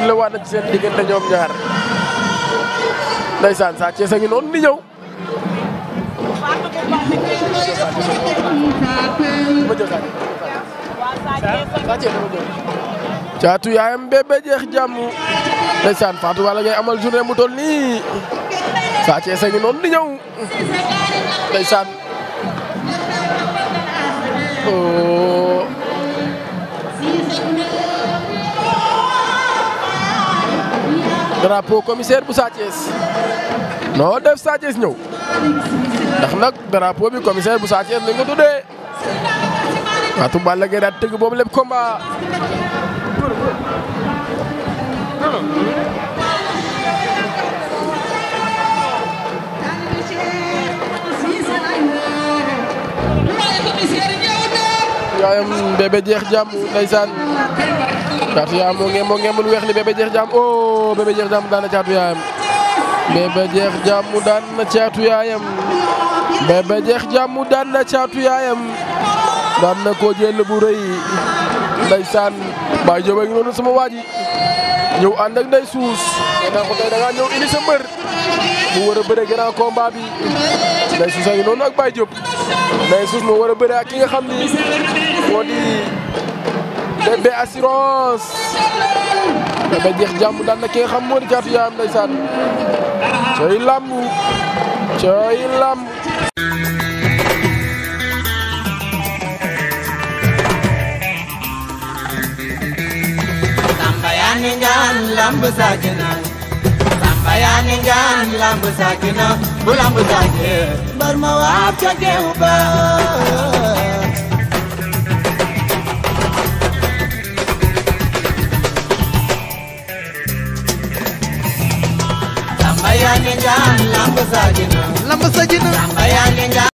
sifflé waat na ci seen diggante ñoom ñaar ndeysaan Sa Thiès a ngi noonu di ñëw caatu yaayam bébé jeex jàmm ndeysaan Fatou Balla ngay amal journée mu toll nii Sa Thiès a ngi noonu di ñëw ndeysaan oh drapeau commissaire bu Sa Thiès noo def Sa Thiès ñëw ndax nag drapeau bi commissaire bu Sa Thiès lañ ko tuddee Fatou Balla Gaye daal tëgg boobu lépp combat yaayam bébé jeex jàmm ndeysaan caatu yaayam moo ngeen moo ngeen mun weex li bébé jeex jàmm oh bébé jeex jàmm daan na caatu yaayam bébé jeex jàmm daan na caatu yaayam bébé jeex jàmm daan na caatu yaayam daan na ko jël bu rëy ndeysaan Baye Diop a ngi noonu sama waa ji ñëw ànd ak ndey suus nee naa ko tey da ngaa ñëw indi sa mbër mu war a bëre grand combat bi ndey suus a ngi noonu ak Baye Diop ndey suus moo war a bëre ak ki nga xam ni moo di bébé assurance bébé jeex jàmm daan na ki nga xam moo di caatu yaayam ndeysaan cooy làmb cooy làmb Samba yaa ni ngaan lamb saakina Samba yaa ni ngaan lamb saakina bu lamb saakee bar ma waab ca geew ba Samba yaa ni ngaan lamb saakina lamb sa jina Samba yaa ni ngaan